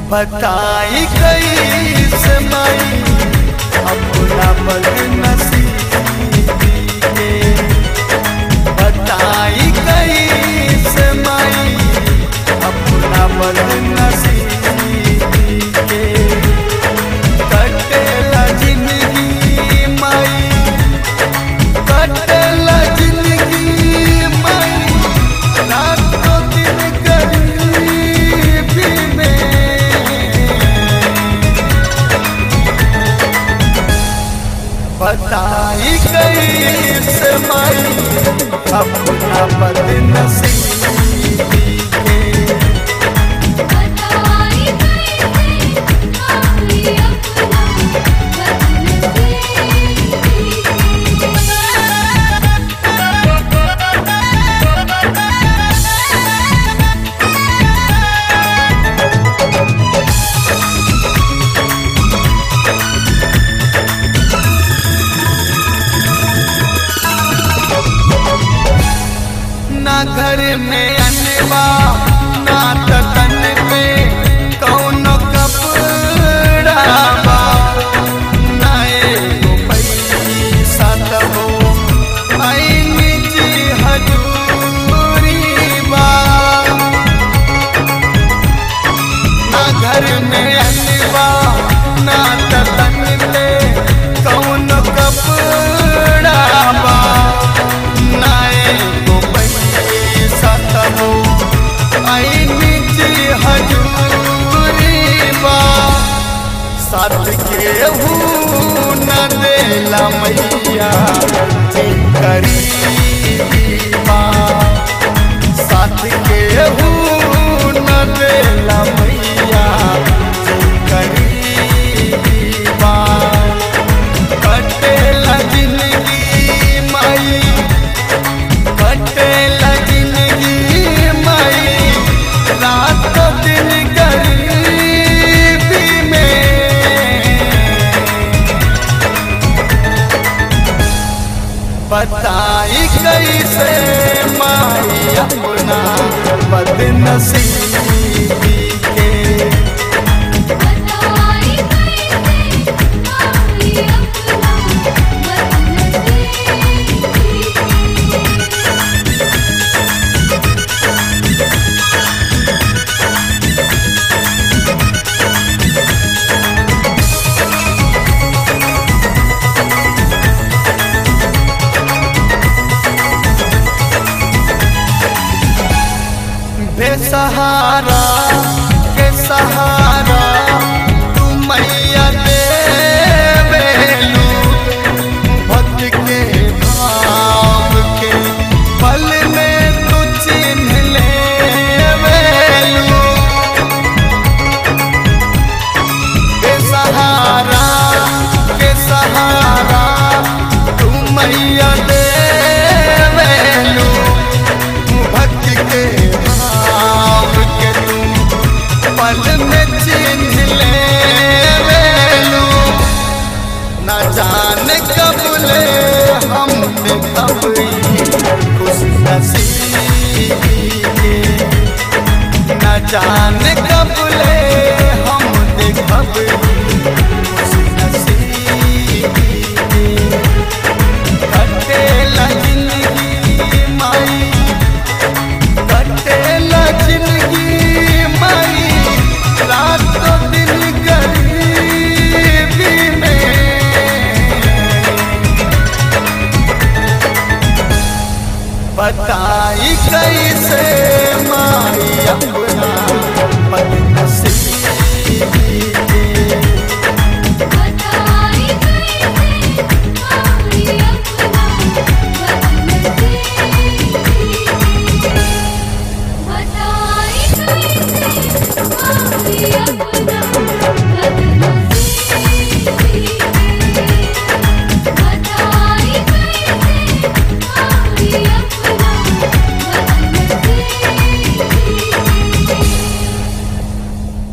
बताई कैसे माई अपना बदनसीबी के बताई कैसे माई अपना बदनसीबी के कटेला जिंदगी माई कटेला जिंदगी माई रातों दिन गरीबी में बताई कैसे माई अपना बदनसीबी के बताई कैसे माई अपना ना घर में अनवा ना तन पे कौनो कपड़ा बा ना एगो पैसा तबो आई निजी हजूरी बा ना घर में अनवा ना तन पे कौनो कपड़ा बा ना एगो पैसा तबो आई निजी हजूरी बा साथ केहू न देला मैया जी गरीबी बा साथ केहू न देला मैया जी गरीबी बा कटेला जिंदगी माई कटेला जिंदगी माई रात दिन गरीबी में बताई कैसे माई अपना बदनसीबी के बताई कैसे माई अपना बदनसीबी बेसहारा के सहारा तू मैया देवेलू भक्त के भाव के पल में तू चिन्ह लेवेलू बेसहारा के सहारा तू मैया देवेलू भक्त के भाव के तू पल में चिन्ह लेवेलू न जाने कब ले हम देखब खुश नसीबी के न जाने कब ले हम देखब खुश नसीबी के कटेला जिंदगी माई कटेला जिंदगी माई रातों दिन गरीबी में बताई कैसे माई अपना